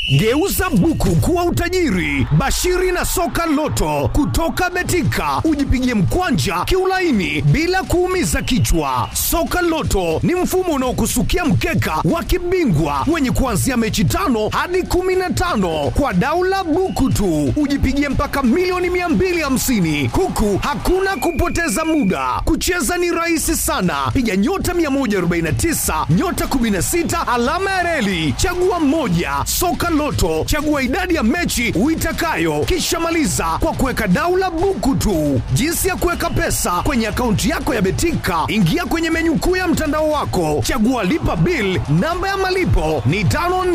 Geuza buku kuwa utajiri. Bashiri na soka loto kutoka Betika, ujipigie mkwanja kiulaini bila kuumiza kichwa. Soka loto ni mfumo unaokusukia mkeka wa kibingwa wenye kuanzia mechi tano hadi kumi na tano kwa daula buku tu, ujipigie mpaka milioni 250 huku hakuna kupoteza muda. Kucheza ni rahisi sana, piga nyota 149 nyota 16 alama ya reli, chagua moja. Soka Loto, chagua idadi ya mechi uitakayo, kisha maliza kwa kuweka daula buku tu. Jinsi ya kuweka pesa kwenye akaunti yako ya Betika, ingia kwenye menyu kuu ya mtandao wako, chagua lipa bill. Namba ya malipo ni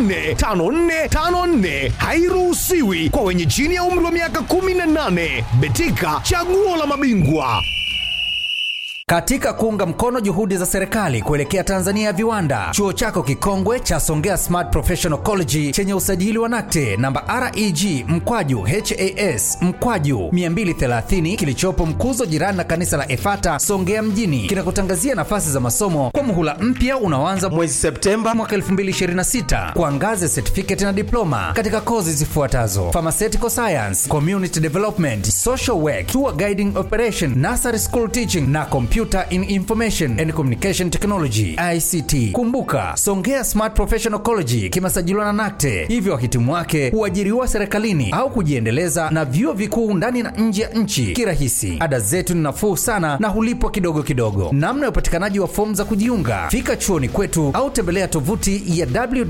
545454, hairuhusiwi kwa wenye chini ya umri wa miaka 18. Betika, chaguo la mabingwa. Katika kuunga mkono juhudi za serikali kuelekea Tanzania ya viwanda, chuo chako kikongwe cha Songea Smart Professional College chenye usajili wa NACTE namba REG mkwaju HAS mkwaju 230 kilichopo Mkuzo, jirani na kanisa la Efata Songea mjini, kinakutangazia nafasi za masomo kwa muhula mpya unaoanza mwezi Septemba mwaka 2026 kwa ngazi ya certificate na diploma katika kozi zifuatazo: pharmaceutical science, community development, social work, tour guiding operation, nursery school teaching na Computer in Information and Communication Technology ICT. Kumbuka, Songea Smart Professional College kimesajiliwa na NACTE, hivyo wahitimu wake huajiriwa serikalini au kujiendeleza na vyuo vikuu ndani na nje ya nchi kirahisi. Ada zetu ni nafuu sana na hulipwa kidogo kidogo. Namna ya upatikanaji wa fomu za kujiunga, fika chuoni kwetu au tembelea tovuti ya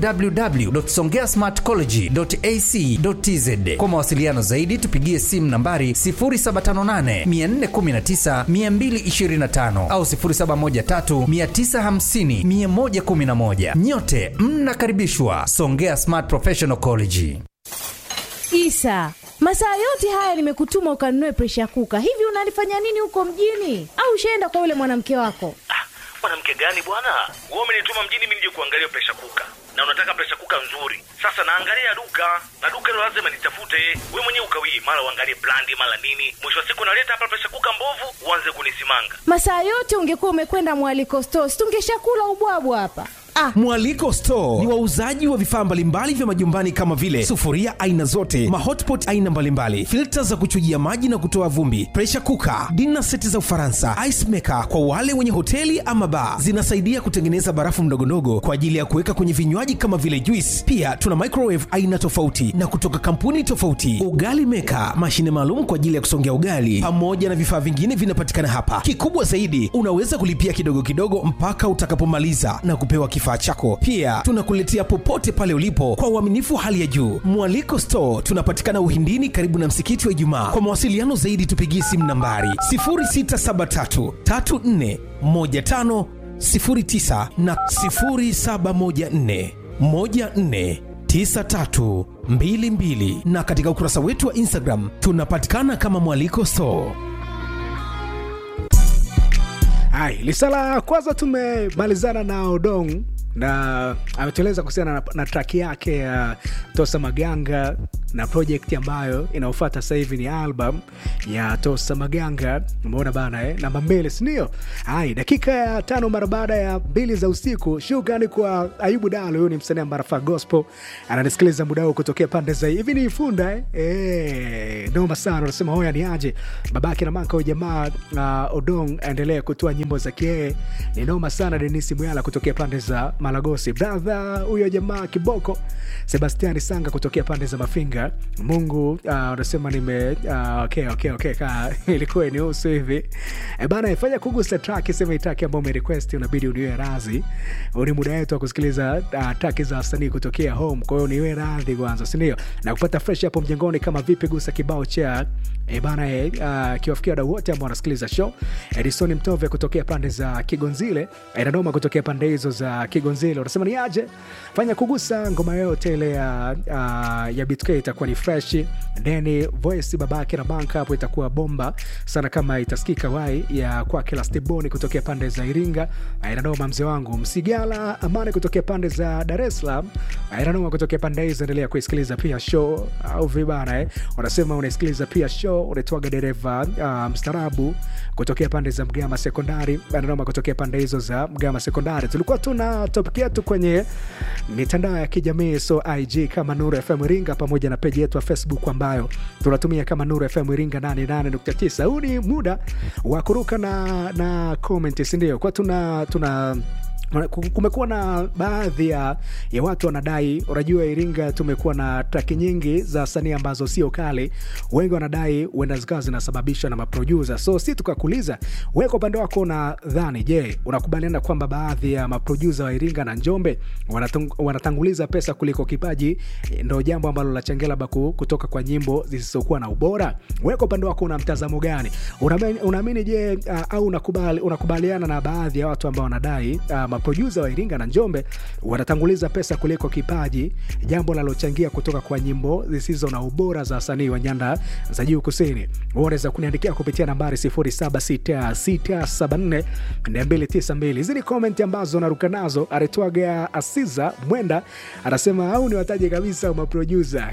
www.songeasmartcollege.ac.tz. Kwa mawasiliano zaidi, tupigie simu nambari 0758 419 225 au 0713 950 111. Nyote mnakaribishwa Songea Smart Professional College. Isa, masaa yote haya nimekutuma ukanunue presha kuka. Hivi unalifanya nini huko mjini? Au ushaenda kwa yule mwanamke wako? mwanamke gani bwana wewe umenituma mjini mimi nije kuangalia presha kuka na unataka presha kuka nzuri sasa naangalia duka na duka hilo lazima nitafute wewe mwenyewe ukawii mara uangalie brandi mara nini mwisho wa siku naleta hapa presha kuka mbovu uanze kunisimanga Masaa yote ungekuwa umekwenda mwaliko stores, tungeshakula ubwabwa hapa. Ah, Mwaliko Store ni wauzaji wa vifaa mbalimbali vya majumbani kama vile sufuria aina zote, mahotpot aina mbalimbali, filta za kuchujia maji na kutoa vumbi, pressure cooker, dinner seti za Ufaransa, ice maker kwa wale wenye hoteli ama bar. Zinasaidia kutengeneza barafu ndogondogo kwa ajili ya kuweka kwenye vinywaji kama vile juice. Pia tuna microwave aina tofauti na kutoka kampuni tofauti, ugali maker, mashine maalum kwa ajili ya kusongea ugali, pamoja na vifaa vingine vinapatikana hapa. Kikubwa zaidi, unaweza kulipia kidogo kidogo mpaka utakapomaliza na kupewa kifaa chako. Pia tunakuletea popote pale ulipo kwa uaminifu wa hali ya juu. Mwaliko Store tunapatikana Uhindini, karibu na msikiti wa Ijumaa. Kwa mawasiliano zaidi, tupigie simu nambari 0673 34 15 09 na 0714 14 9322 na katika ukurasa wetu wa Instagram tunapatikana kama Mwaliko Store. Hai, lisala kwanza tumemalizana na Odong na ametueleza kuhusiana na, na track yake ya Tosa Maganga na project ambayo inaofuata sasa hivi ni album ya Tosa Maganga. Umeona bana eh? Namba mbili, si ndio? Hai, dakika ya tano mara baada ya mbili za usiku. Shukrani kwa Ayubu Dalo, huyu ni msanii ambaye anafaa gospel, ananisikiliza muda huu kutokea pande za hivi ni Ifunda eh? Eh, noma sana. Unasema hoya ni aje babake na maka huyu jamaa uh, Odong aendelee kutoa nyimbo za kiee, ni noma sana. Denisi Mwyala kutokea pande za Malagosi, brother huyo jamaa kiboko. Sebastiani Sanga kutokea pande za Mafinga. Mungu uh, unasema nime uh, okay, okay, okay, ka ilikuwa inihusu hivi e bana, ifanya kugusa track, sema itaki ambao umerequest, unabidi uniwe radhi. Huu ni muda wetu wa kusikiliza uh, track za wasanii kutokea home, kwa hiyo niwe radhi kwanza, si ndio? Na kupata fresh hapo mjengoni, kama vipi, gusa kibao cha e bana e, uh, kiwafikia wadau wote ambao wanasikiliza show. Edison Mtove kutokea pande za Kigonzile, Edadoma kutokea pande hizo za Kigonzile, unasema ni aje? Fanya kugusa ngoma yote ile ya uh, ya BTK itakuwa ni fresh. Deni voice babake na banka hapo itakuwa bomba sana, kama itasikika wai ya kwake Lastiboni kutokea pande za Iringa, Iranoma mzee wangu Msigala Amani kutokea pande za Dar es Salaam, Iranoma kutokea pande hizo. Endelea kuisikiliza pia show au vibana eh, wanasema unaisikiliza pia show, unaitwaga dereva uh, mstarabu kutokea pande za Mgama Sekondari, Iranoma kutokea pande hizo za Mgama Sekondari. Tulikuwa tuna topic yetu kwenye mitandao ya kijamii so ig kama nuru fm iringa pamoja na peji yetu ya facebook ambayo tunatumia kama nuru fm iringa 88.9 huu ni muda wa kuruka na, na comment sindio kwa tuna tuna kumekuwa na baadhi ya, ya watu wanadai unajua iringa tumekuwa na traki nyingi za sanii ambazo sio kali wengi wanadai huenda zikawa zinasababishwa na maprodusa so si tukakuuliza we kwa upande wako unadhani je unakubaliana kwamba baadhi ya maprodusa wa iringa na njombe wanatung, wanatanguliza pesa kuliko kipaji ndo jambo ambalo lachangia labda ku- kutoka kwa nyimbo zisizokuwa na ubora we kwa upande wako una mtazamo gani unaamini unaamini je uh, au unakubali, unakubaliana na baadhi ya watu ambao wanadai uh, maprodusa wa iringa na njombe wanatanguliza pesa kuliko kipaji jambo linalochangia kutoka kwa nyimbo zisizo na ubora za wasanii wa nyanda za juu kusini unaweza kuniandikia kupitia nambari 0766742292 hizi ni komenti ambazo naruka nazo aretwaga asiza mwenda anasema au ni wataje kabisa maprodusa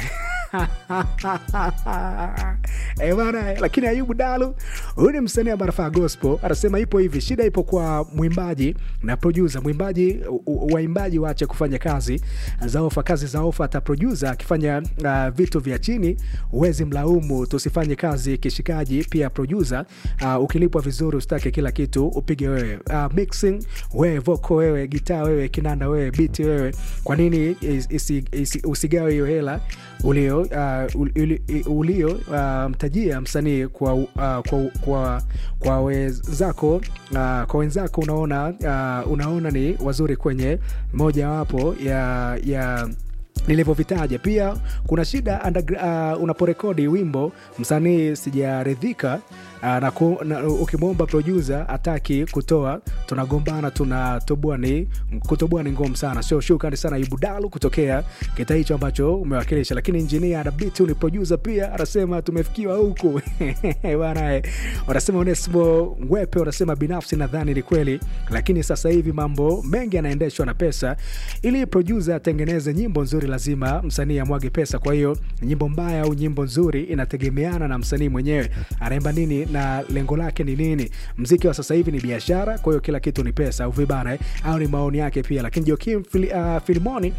Eh, bana eh, lakini ayubu dalu huyu ni msanii ambaye anafanya gospel anasema ipo hivi shida ipo kwa mwimbaji na producer mwimbaji u- u- waimbaji waache kufanya kazi za ofa kazi za ofa hata producer akifanya uh, vitu vya chini huwezi mlaumu tusifanye kazi kishikaji pia producer uh, ukilipwa vizuri usitake kila kitu upige wewe uh, mixing wewe voko wewe gitaa wewe kinanda wewe biti wewe kwa nini is- isi, isi, usigawe hiyo hela ulio uh, uli- ulio uh, mtajia msanii kwa, uh, kwa, kwa, kwa wenzako uh, kwa wenzako unaona uh, unaona ni wazuri kwenye mojawapo ya ya nilivyovitaja pia kuna shida undergra- uh, unaporekodi wimbo msanii sijaridhika uh, na, ku, na ukimwomba producer ataki kutoa tunagombana tunatoboa ni kutoboa ni ngumu sana sio shukrani sana ibudalu kutokea kita hicho ambacho umewakilisha lakini injinia anabitu ni producer pia anasema tumefikiwa huku bana eh. wanasema onesimo ngwepe wanasema binafsi nadhani ni kweli lakini sasa hivi mambo mengi yanaendeshwa na pesa ili producer atengeneze nyimbo nzuri lazima msanii amwage pesa kwa hiyo nyimbo mbaya au nyimbo nzuri inategemeana na msanii mwenyewe anaimba nini na lengo lake ni nini mziki wa sasa hivi ni biashara kwa hiyo kila kitu ni pesa au vibana eh? au ni maoni yake pia lakini jokim fil, uh, filimoni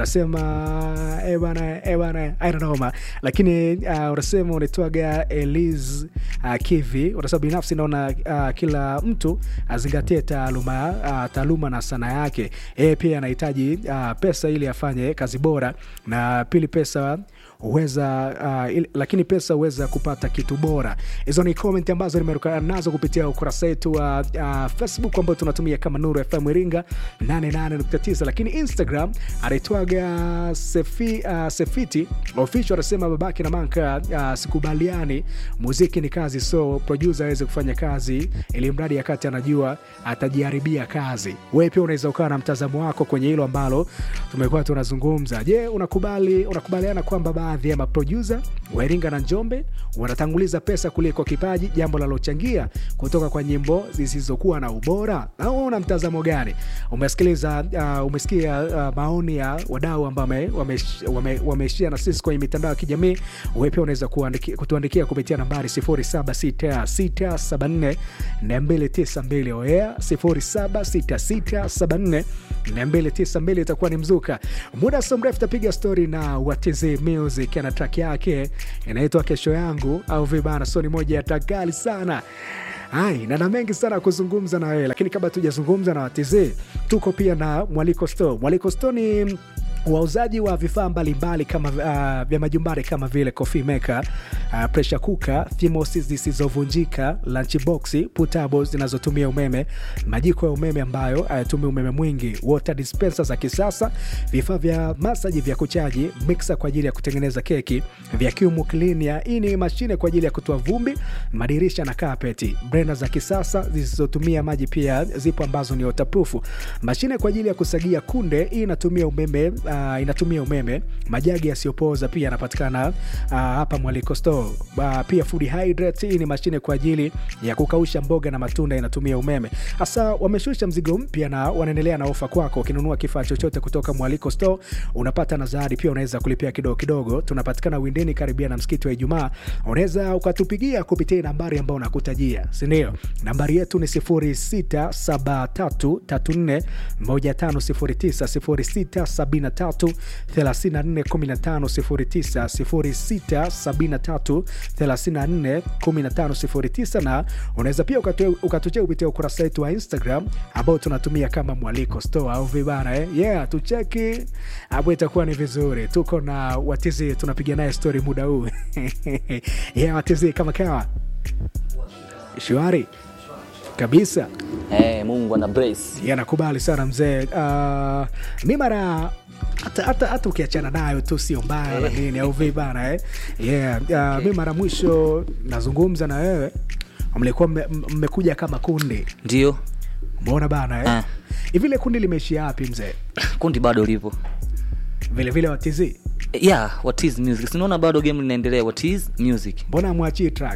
unasema eh bana eh bana I don't know ma lakini uh, unasema unaitwaga Eliz uh, Kivi unasema binafsi naona uh, kila mtu azingatie taaluma uh, taaluma na sana yake yeye pia anahitaji uh, pesa ili afanye kazi bora na pili pesa huweza uh, il, lakini pesa huweza kupata kitu bora hizo ni comment ambazo nimeruka nazo kupitia ukurasa wetu wa uh, facebook ambao tunatumia kama nuru fm iringa 88.9 lakini instagram anaitwaga sefi, uh, sefiti official anasema babake na manka uh, sikubaliani muziki ni kazi so producer aweze kufanya kazi ili mradi yakati anajua atajiharibia kazi wewe pia unaweza ukawa na mtazamo wako kwenye hilo ambalo tumekuwa tunazungumza je unakubali unakubaliana kwamba baadhi ya maproducer wa iringa na njombe wanatanguliza pesa kuliko kipaji jambo linalochangia kutoka kwa nyimbo zisizokuwa na ubora au una mtazamo gani umesikiliza uh, umesikia uh, maoni ya wadau ambao wameishia wame, wame, wame na sisi kwenye mitandao ya kijamii wewe pia unaweza kuandiki- kutuandikia kupitia nambari 076674 292 oea 076674 292 itakuwa ni mzuka muda so mrefu tapiga stori na watz music ana track yake inaitwa kesho yangu au vibana so ni moja ya track kali sana Hai, na na mengi sana ya kuzungumza na wewe lakini kabla tujazungumza na watz tuko pia na mwaliko store mwaliko store ni wauzaji wa vifaa mbalimbali kama uh, vya majumbani kama vile coffee maker uh, pressure cooker thimosi zisizovunjika lunchbox putabo zinazotumia umeme majiko ya umeme ambayo hayatumii umeme mwingi water dispenser za kisasa vifaa vya masaji vya kuchaji mixer kwa ajili ya kutengeneza keki vacuum cleaner hii ni mashine kwa ajili ya kutoa vumbi madirisha na kapeti blender za kisasa zisizotumia maji pia zipo ambazo ni waterproof mashine kwa ajili ya kusagia kunde hii inatumia umeme uh, uh, inatumia umeme majagi yasiyopooza pia yanapatikana uh, hapa mwaliko store uh, pia food hydrate hii ni mashine kwa ajili ya kukausha mboga na matunda inatumia umeme hasa wameshusha mzigo mpya na wanaendelea na ofa kwako ukinunua kifaa chochote kutoka mwaliko store unapata na zawadi pia unaweza kulipia kidogo kidogo tunapatikana windeni karibia na msikiti wa ijumaa unaweza ukatupigia kupitia nambari ambayo nakutajia sindio nambari yetu ni 0673341509 na unaweza pia ukatu- ukatuchea kupitia ukurasa wetu wa instagram ambao tunatumia kama mwaliko store au vibana eh? yeah tucheki hapo itakuwa ni vizuri tuko na watizi tunapiga naye story muda huu yeah watizi kama kawa shwari kabisa Eh, Mungu ana brace. Yeah, nakubali sana mzee. Uh, mi mara hata hata hata ukiachana nayo tu sio mbaya na nini au vipi bana eh? Yeah, uh, mi mara mwisho nazungumza na wewe mlikuwa mme- mmekuja kama kundi, Ndio. umeona bana eh? Ah. Hivi ile kundi limeishia wapi mzee? Kundi bado lipo. Vile vile watizi, Eh, Yeah, what is music? Sinaona bado game linaendelea. What is music? mbona amwachii track?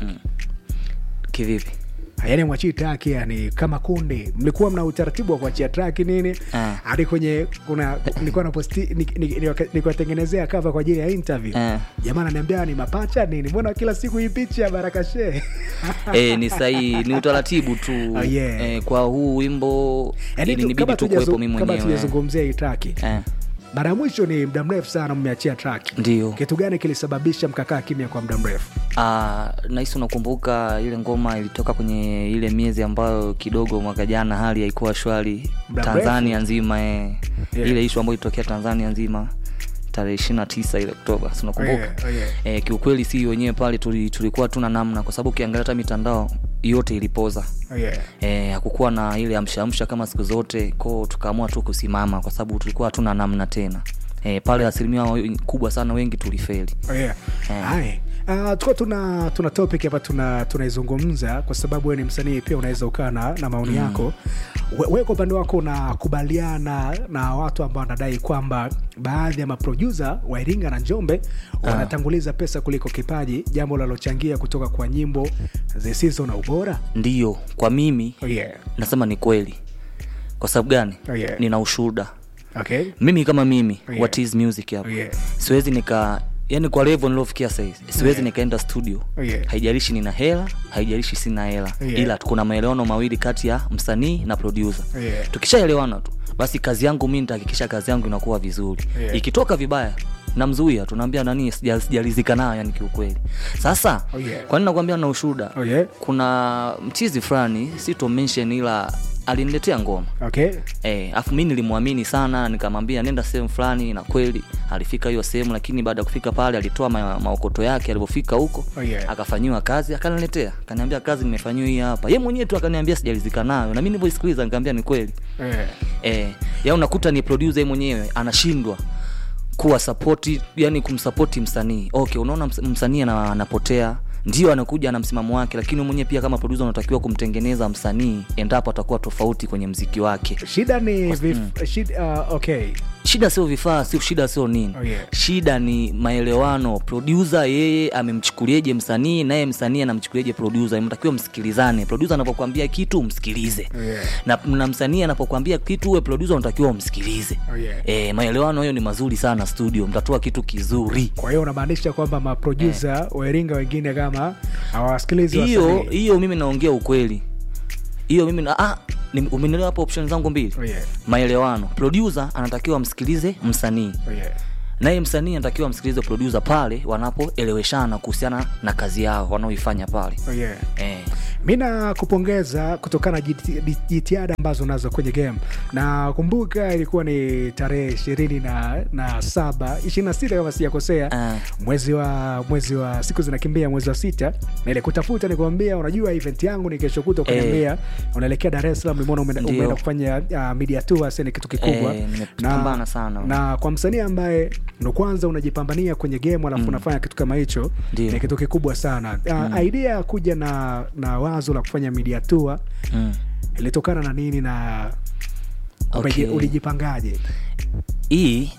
Kivipi? yaani mwachii track yani kama kundi mlikuwa mna utaratibu wa kuachia track nini Ah. hadi kwenye kuna nilikuwa na posti nikuwatengenezea cover kwa ajili ya interview Ah. jamaa ananiambia ni mapacha nini mbona kila siku hii picha ya baraka shee eh, ni sahihi, ni utaratibu tu. Oh, yeah. eh, kwa huu wimbo Yaani tu- ilinibidi kama tu tujazu- kuwepo mimi kama mwenyewe. tujazungumzia hii track Eh, mara ya mwisho ni muda mrefu sana mmeachia track ndio. kitu gani kilisababisha mkakaa kimya kwa muda mrefu Ah, nahisi unakumbuka ile ngoma ilitoka kwenye ile miezi ambayo kidogo mwaka jana hali haikuwa shwari Muda Tanzania nzima eh. Yeah. ile ishu ambayo ilitokea Tanzania nzima tarehe ishirini na tisa ile Oktoba, si unakumbuka? Oh, yeah, oh, yeah. Eh, kiukweli si wenyewe pale tuli, tulikuwa tuna namna, kwa sababu ukiangalia hata mitandao yote ilipoza oh, yeah. eh, hakukuwa na ile amshaamsha kama siku zote ko tukaamua tu kusimama kwa sababu tulikuwa hatuna namna tena eh, pale asilimia kubwa sana wengi tulifeli Oh, yeah. Eh. Hai. Uh, tukuwa tuna tuna topic hapa tuna tunaizungumza kwa sababu wewe ni msanii pia unaweza ukaa na, na maoni yako We- wewe kwa upande wako unakubaliana na watu ambao wanadai kwamba baadhi ya maprodusa wa iringa na njombe wanatanguliza pesa kuliko kipaji jambo linalochangia kutoka kwa nyimbo zisizo na ubora ndiyo kwa mimi oh, yeah. nasema ni kweli kwa sababu gani Oh, yeah. nina ushuhuda okay. mimi kama mimi Oh, yeah. what is music hapa Oh, yeah. siwezi nika yani kwa level niliofikia saizi siwezi Yeah. nikaenda studio Oh, yeah. haijalishi nina hela haijalishi sina hela Oh, yeah. ila kuna maelewano mawili kati ya msanii na producer Oh, yeah. tukishaelewana tu basi kazi yangu mi nitahakikisha kazi yangu inakuwa vizuri Yeah. ikitoka vibaya namzuia tunaambia nani sija- sijalizika nayo yani kiukweli sasa Oh, yeah. kwa nini nakwambia na ushuhuda Oh, yeah. kuna mchizi fulani sito mention ila aliniletea ngoma Okay. Eh, afu mi nilimwamini sana nikamwambia nenda sehemu fulani na kweli alifika hiyo sehemu lakini baada ya kufika pale alitoa ma, maokoto yake alivyofika huko Oh, yeah. akafanyiwa kazi akaniletea akaniambia kazi nimefanyiwa hii hapa ye mwenyewe tu akaniambia sijalizika nayo na mi nilivyoisikiliza nikamwambia ni kweli Yeah. eh, ya unakuta ni producer yeye mwenyewe anashindwa kuwa sapoti yani kumsapoti msanii okay unaona ms- msanii ana- anapotea ndio anakuja na msimamo wake lakini wewe mwenyewe pia kama producer unatakiwa kumtengeneza msanii endapo atakuwa tofauti kwenye mziki wake shida ni vif, shida, uh, okay. shida sio vifaa sio shida sio nini Oh, yeah. shida ni maelewano producer yeye amemchukulieje msanii naye msanii anamchukulieje producer mtakiwa msikilizane producer anapokuambia kitu msikilize Yeah. na, na msanii anapokuambia kitu uwe producer unatakiwa umsikilize Oh, yeah. e, maelewano hiyo ni mazuri sana studio mtatoa kitu kizuri kwa hiyo unamaanisha kwamba maprodusa wa iringa wengine kama hawawasikilizi hiyo wasanii. hiyo mimi naongea ukweli hiyo mimi na, ah, ni- umenielewa hapo option zangu mbili Oh, yeah. maelewano producer anatakiwa amsikilize msanii Oh, yeah. naye msanii anatakiwa amsikilize producer pale wanapoeleweshana kuhusiana na kazi yao wanaoifanya pale Oh, yeah. eh. mi nakupongeza kutokana na jiti- jitihada ambazo unazo kwenye game na kumbuka ilikuwa ni tarehe ishirini na, na saba ishirini na sita kama sijakosea Ah. mwezi wa mwezi wa siku zinakimbia mwezi wa sita na ile kutafuta nikuambia unajua event yangu ni kesho kuta ukaniambia unaelekea dar es salaam nimeona umeenda Ndio. umeenda kufanya uh, media tour sasa ni kitu kikubwa Eh, nimepambana sana. na kwa msanii ambaye ndo kwanza unajipambania kwenye game alafu unafanya kitu kama hicho Ndio. ni kitu kikubwa sana uh, idea ya kuja na na wazo la kufanya media tour mm. ilitokana na nini na Okay. umeji- ulijipangaje hii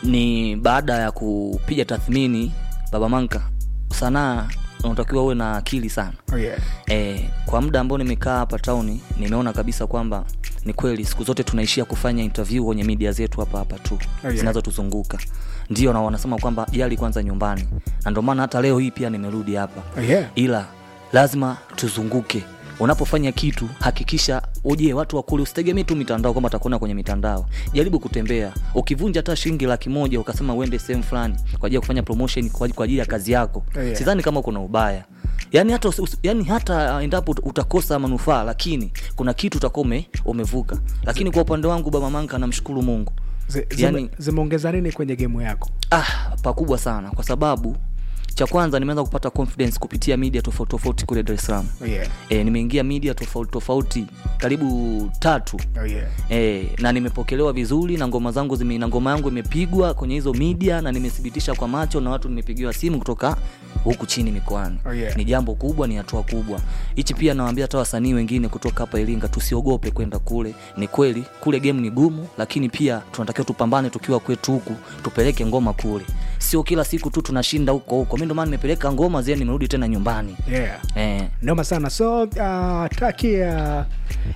ni baada ya kupiga tathmini baba manka sanaa unatakiwa uwe na akili sana Oh, yeah. e, kwa muda ambao nimekaa hapa tauni nimeona kabisa kwamba ni kweli siku zote tunaishia kufanya interview kwenye media zetu hapa hapa tu yeah. zinazotuzunguka ndio na wanasema kwamba jali kwanza nyumbani na ndio maana hata leo hii pia nimerudi hapa Oh, yeah. ila lazima tuzunguke unapofanya kitu hakikisha uje watu wakule usitegemee tu mitandao kwamba atakuona kwenye mitandao jaribu kutembea ukivunja hata shilingi laki moja ukasema uende sehemu fulani kwa ajili ya kufanya promotion kwa kwa ajili ya kazi yako Oh, yeah. sidhani kama kuna ubaya yani hata, usi- usi- yani hata endapo ut- utakosa manufaa lakini kuna kitu utakuwa ume- umevuka lakini kwa upande wangu baba manka namshukuru mungu Zi- zime- yani zimeongeza nini kwenye gemu yako ah, pakubwa sana kwa sababu cha kwanza nimeanza kupata confidence kupitia media tofauti tofauti kule dar es salaam oh, yeah. e, nimeingia media tofauti tofauti karibu tatu Oh, yeah. e, na nimepokelewa vizuri na ngoma zangu zime, na ngoma yangu imepigwa kwenye hizo media na nimethibitisha kwa macho na watu nimepigiwa simu kutoka huku chini mikoani Oh, yeah. ni jambo kubwa ni hatua kubwa hichi pia nawaambia hata wasanii wengine kutoka hapa iringa tusiogope kwenda kule ni kweli kule game ni gumu lakini pia tunatakiwa tupambane tukiwa kwetu huku tupeleke ngoma kule sio kila siku tu tunashinda huko huko mi ndio maana nimepeleka ngoma zia nimerudi tena nyumbani Yeah. eh, noma sana so uh, traki ya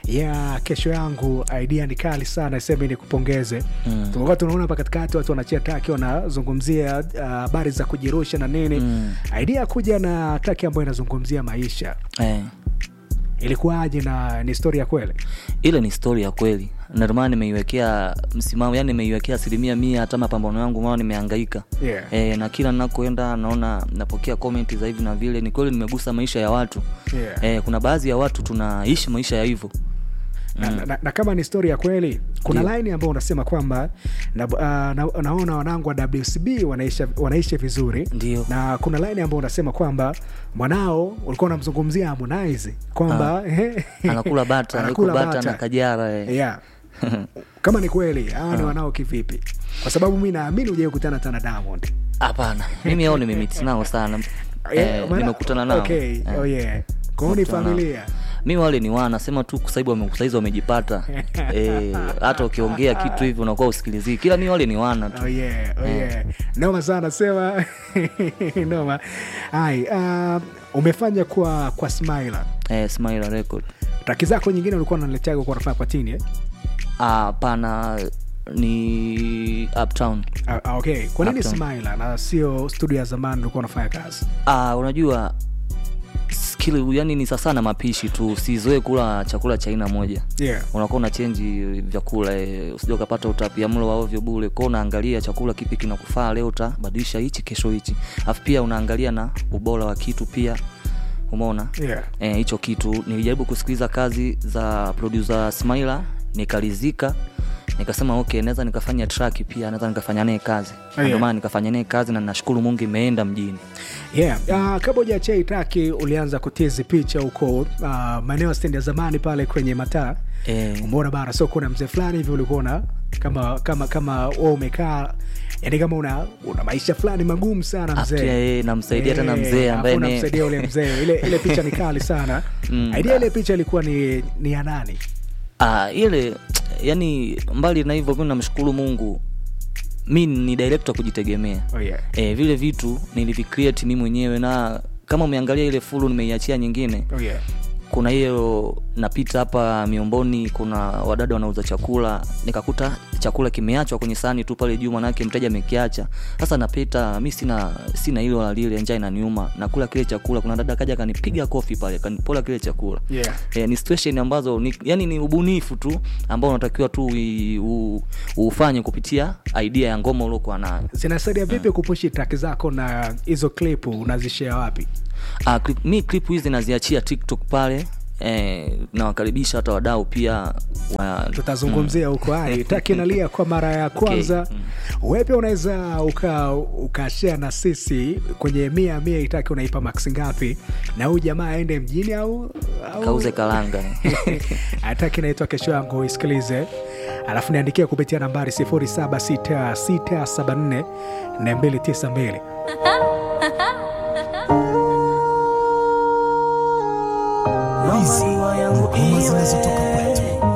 ya kesho yangu idea ni kali sana sema ni kupongeze mm. tumekuwa tunaona hapa katikati watu wanachia traki wanazungumzia uh, habari za kujirusha na nini mm. idea ya kuja na traki ambayo inazungumzia maisha eh. ilikuwaje na ni story ya kweli ile ni stori ya kweli Na ndio maana nimeiwekea msimamo yani nimeiwekea asilimia mia hata mapambano yangu maana nimehangaika Yeah. e, na kila nakoenda naona napokea komenti za hivi na vile ni kweli nimegusa maisha ya watu Yeah. e, kuna baadhi ya watu tunaishi maisha ya hivyo na, na, na, na kama ni story ya kweli kuna Ndio. line ambayo unasema kwamba na, uh, na, naona wanangu wa wcb wanaishi, wanaishi vizuri Ndio. na kuna line ambayo unasema kwamba mwanao ulikuwa unamzungumzia harmonize kwamba anakula bata anakula yuko bata bata. na kajara e. yeah. kama ni kweli hawa ni wanao kivipi kwa sababu mi naamini ujai kukutana tana diamond hapana mimi ao nimemiti nao sana Yeah, eh, maana- nimekutana nao okay. Eh. oh, yeah. kwao ni Nimekutana nao. familia mi wale ni wana sema tu saizi wame- saizi wamejipata Eh, hata ukiongea kitu hivi unakuwa usikilizii kila mi wale ni wana tu Oh yeah, oh yeah. noma sana sema noma ai uh, umefanya kwa kwa smiler eh, Smiler record traki zako nyingine ulikuwa unaleteaga kwa unafanya kwa tini eh? Ah, pana ni uptown Ah, ah, okay kwa nini Uptown. smiler na sio studio ya zamani ulikuwa unafanya kazi ah, unajua skill yani ni sasa na mapishi tu usizoe kula chakula cha aina moja yeah. unakuwa una chenji vyakula eh, usija ukapata utapia mlo wa ovyo bule kwao unaangalia chakula kipi kinakufaa leo utabadilisha hichi kesho hichi alafu pia unaangalia na ubora wa kitu pia umeona Yeah. Eh, hicho kitu nilijaribu kusikiliza kazi za producer Smaila nikalizika nikasema okay naweza nikafanya track pia naweza nikafanya naye kazi Na ndio yeah. maana nikafanya naye kazi na nashukuru mungu imeenda mjini yeah. uh, kabla ujachia itaki ulianza kutizi picha huko uh, maeneo ya stendi ya zamani pale kwenye mataa eh, umeona bara so kuna mzee fulani hivi ulikuwa una kama kama kama wewe umekaa yani kama una una maisha fulani magumu sana After, mzee eh, namsaidia tena Eh, mzee alafu ambaye ni- unamsaidia ule mzee ile ile picha ni kali sana Mm. idea ile picha ilikuwa ni ni ya nani ah, ile yani mbali na hivyo mi namshukuru mungu mi ni director kujitegemea oh yeah. eh, vile vitu nilivicreate mi mwenyewe na kama umeangalia ile fulu nimeiachia nyingine Oh yeah. kuna hiyo napita hapa miomboni kuna wadada wanauza chakula nikakuta chakula kimeachwa kwenye sahani tu pale juu manake mteja amekiacha sasa napita mi sina sina hilo wala lile njaa inaniuma nakula kile chakula kuna dada kaja kanipiga kofi pale kanipola kile chakula Yeah. e, ni situation ambazo ni, yani ni ubunifu tu ambao unatakiwa tu ui- u- ufanye kupitia idea ya ngoma uliokuwa nayo zinasaidia vipi kupushi traki zako na hizo clip unazishea wapi Uh, clip, mi clip hizi naziachia tiktok pale eh, nawakaribisha hata wadau pia wa, tutazungumzia huko hai taki nalia kwa mara ya kwanza Okay. wewe pia unaweza uka ukashare na sisi kwenye mia mia itaki unaipa max ngapi na huyu jamaa aende mjini au, au... kauze kalanga ataki naitwa kesho yangu isikilize alafu niandikia kupitia nambari 076674 292 hizi ngoma zinazotoka kwa